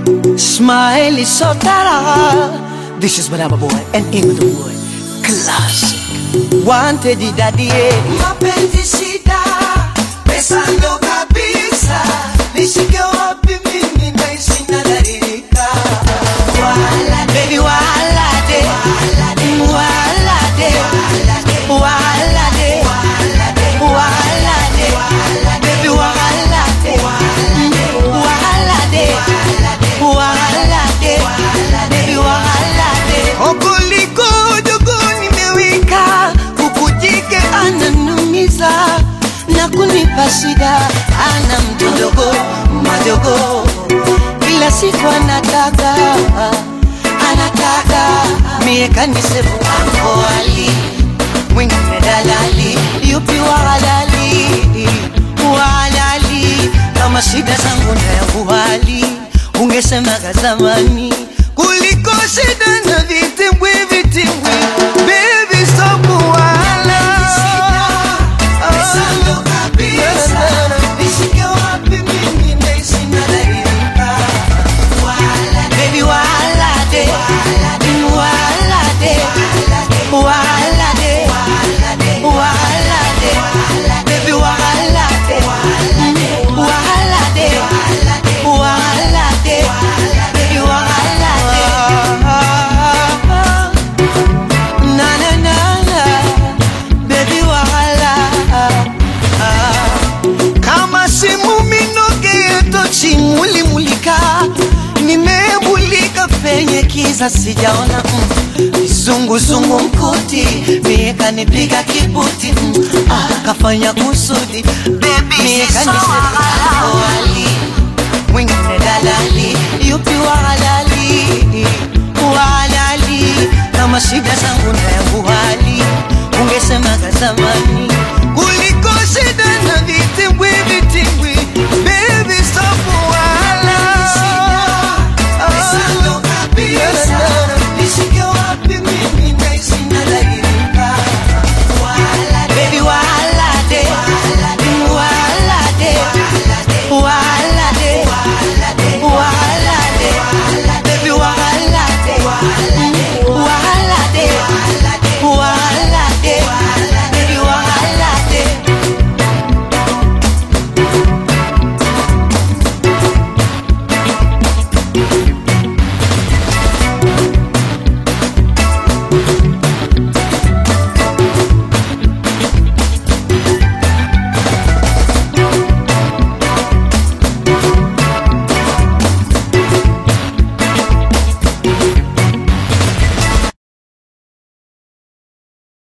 Smile is so tara. This is Madama Boy and Ima the Boy. Classic. Wanted daddy. mapenzi shida, pesa ndo kabisa, nishike wapi mimi naishi nadhalilika. Wala Baby, wala de. Wala de. Wala de. Wala de. Baby, wala de. Wala de. Wala de. Baby, wala de. Okoliko jogo nimewika, kuku jike ananumiza na kunipa shida, ana mdogo madogo, kila siku anataka anataka mie kanisevu ako ali mwingine dalali, yupi wa halali wa halali, kama shida zangu na yangu hali ungesemaga zamani kuliko shida na vitimbwi vitimbwi. Baby stop wala pesa ndo kabisa, nishike wapi mimi naishi nadhalilika. Wala Baby, wala de, wala de, wala de, wala de, baby, wala de, wala de, wala de, baby, wala de. Na na na na, baby, wala. kama simu minoge tochi mulimulika, nimemulika penye kiza sijaona mm. Zunguzungu mkuti mie kanipiga kibuti mm. ah, kafanya kusudi mie kanisewali mwingine dalali yupi wa halali wa halali kama shida zangu na yangu hali ungesemaga zamani